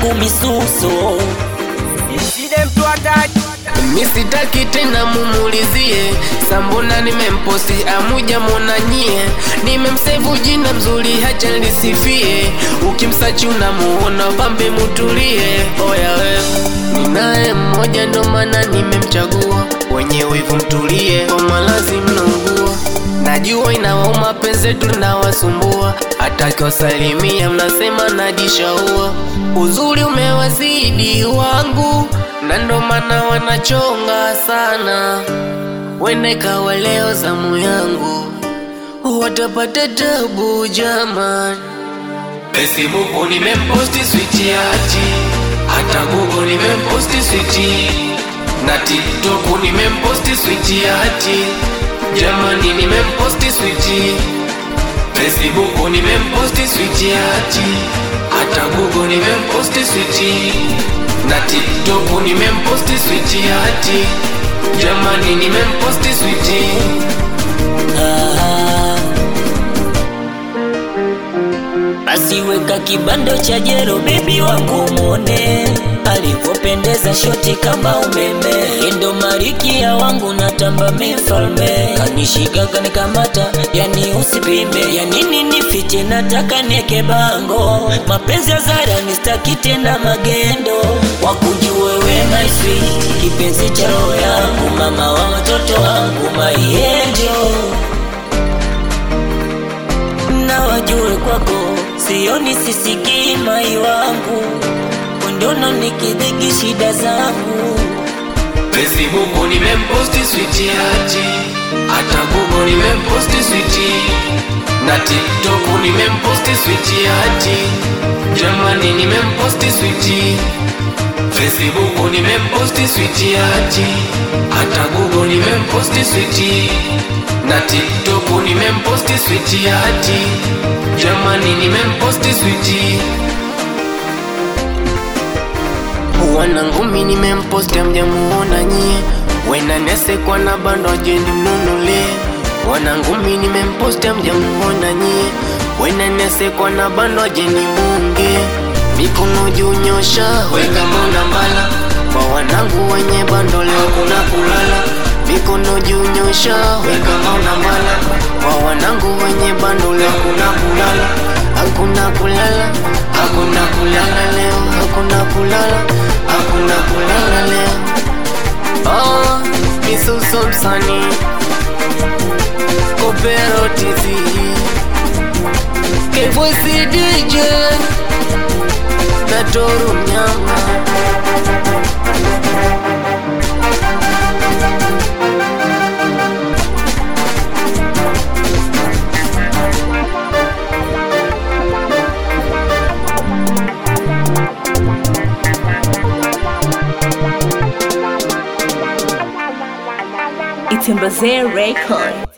yangu misuso misitaki tena mumulizie sambona nimemposti amuja mwona nyie nimemsevu jina mzuri hacha lisifie ukimsachi unamuona pambe mutulie oya we ninaye mmoja ndo maana nimemchagua wenye wivu mtulie kwa malazi mnaungua najua inawauma penzetu linawasumbua hata kiwasalimia mnasema najishaua uzuri umewazidi wangu na ndo maana wanachonga sana wene kawa leo zamu yangu watapata tabu jaman Facebook nimemposti switi ati hata Google nimemposti switi na TikTok nimemposti switi ati jamani nimemposti switi Facebook nimemposti switi ati hata Google nimemposti switi na TikTok nimemposti switi ati jamani nimemposti switi Ah. Basi weka kibando cha jero bebi wangu mwone alivyopendeza shoti kama umeme endo marikia wangu natamba mifalme kanishika kanikamata yani usipime ya nini nifiche nataka nieke bango mapenzi ya zara nistaki tena magendo wakujue we my sweet kipenzi cha roho yangu mama wa watoto wangu my angel na wajue kwako sioni sisikii mai wangu undono nikidhiki shida zangu Facebook nimemposti switi ati hata Google nimemposti switi na TikTok nimemposti switi ati jamani nimemposti switi Facebook nimemposti switi ati hata Google nimemposti switi na TikTok nimemposti switi ati jamani nimemposti switi wanangumi nimemposti amjamuona nyie wena nesekwa na bando ajendi mnunule wanangumi nimemposti amjamuona nyie wena nesekwa na bando ajendi munge mikono juu nyosha weka mona mbala kwa wanangu wenye bando leo kuna kulala mikono juu nyosha weka mona mbala kwa wanangu wenye bando leo kuna kulala hakuna kulala hakuna kulala leo hakuna kulala hakuna kulala leo oh misuso msani kopero tv kevoisi dj natoru mnyama Itembazee Record.